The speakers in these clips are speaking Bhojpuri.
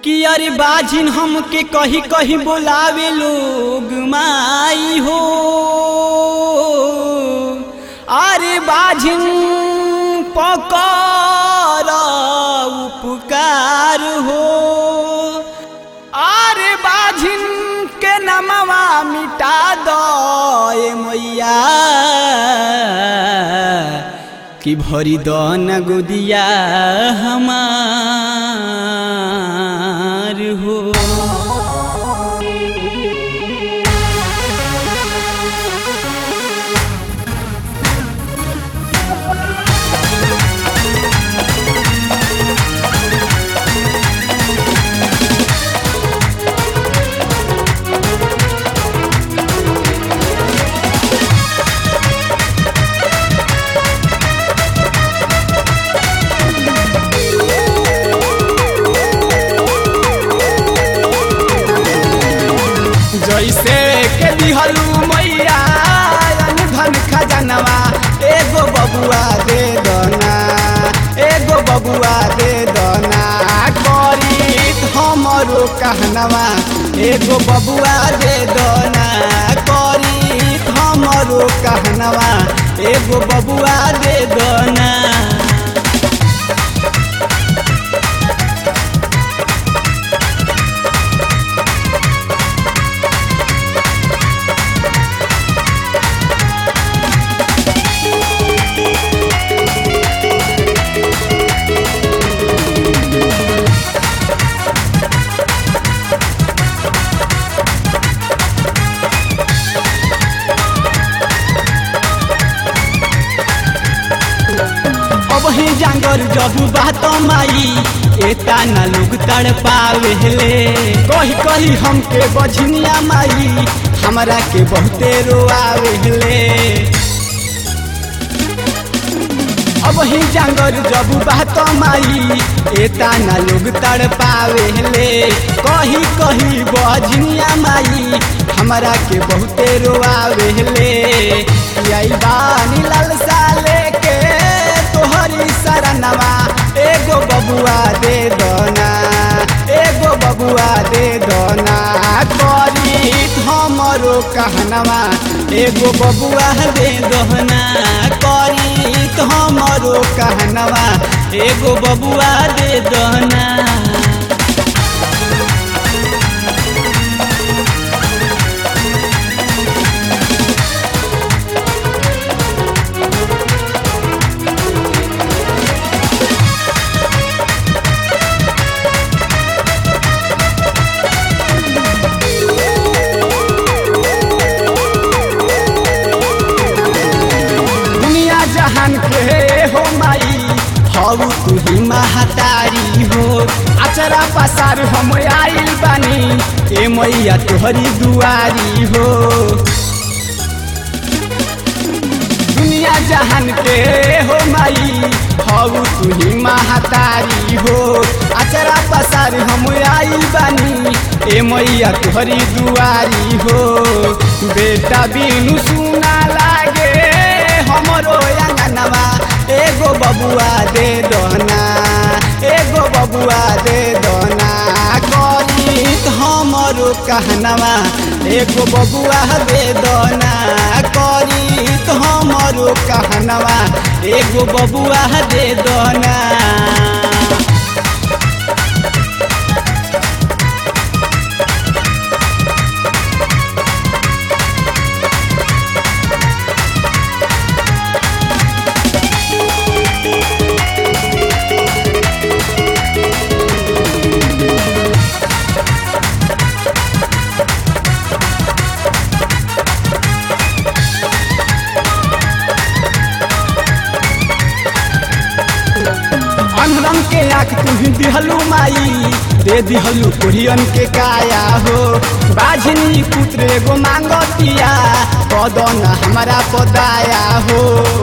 कि अरे बाजिन हमके कही कही बोलावे लोग माई हो अरे बाजिन पकर उपकार हो अरे बाजिन के नमवा मिटा दो ए मैया कि भरी दो न गोदिया हमार हो जैसे के दिहलू मैया धन खजनवा एगो बबुआ दे दना एगो बबुआ दे दना करी हमरो कहनवा एगो बबुआ दे दना करी हमरो कहनवा एगो बबुआ दे दना अब ही जांगर जब बात माई एता न लोग तड़ पावेले कही कही हमके बझनिया माई हमरा के बहुते रोआवेले अब ही जांगर जब बात माई एता न लोग तड़ पावेले कही कही बझनिया माई हमरा के बहुते रोआवेले आई बानी लालसा लेके तोहरी शरणवा एगो बबुआ दे दना एगो बबुआ दे दना करी हमरो कहनवा एगो बबुआ दे दहना करी हमरो कहनवा एगो बबुआ दे दहना दुनिया जहान के हो माई हऊ तू ही महतारी हो अचरा पसार हम आइल बानी ए मैया तोहरी दुआरी हो दुनिया जहान के हो माई हऊ तू ही महतारी हो अचरा पसार हम आइल बानी ए मैया तोहरी दुआरी हो बेटा बिनु सुना लागे हमरो अंगनवा एगो बबुआ दे दना एगो बबुआ दे दना करी हमरो कहनवा एगो बबुआ दे दना करी हमरो कहनवा एगो बबुआ दे दना अनरंग के आँख तुही दिहलू माई दे दिहलू कोरियन के काया हो बाझनी पुत्र एगो मांगतिया कदन हमारा पदाया हो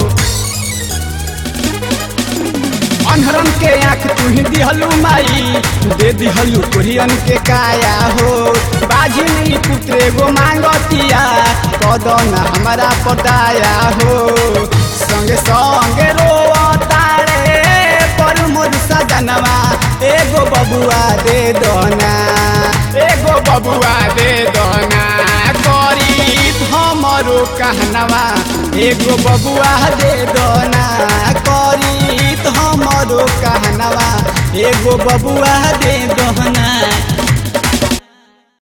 अनहरन के आँख तुही दिहलू माई दे दिहलू कोरियन के काया हो बाझनी पुत्र एगो मांगतिया कदन हमारा पदाया हो संगे संगे रो तारे पर मोर सजनवा एगो बबुआ दे दना कहनवा एगो बबुआ दे दोना करी तो हमरो कहनवा एगो बबुआ दे दोना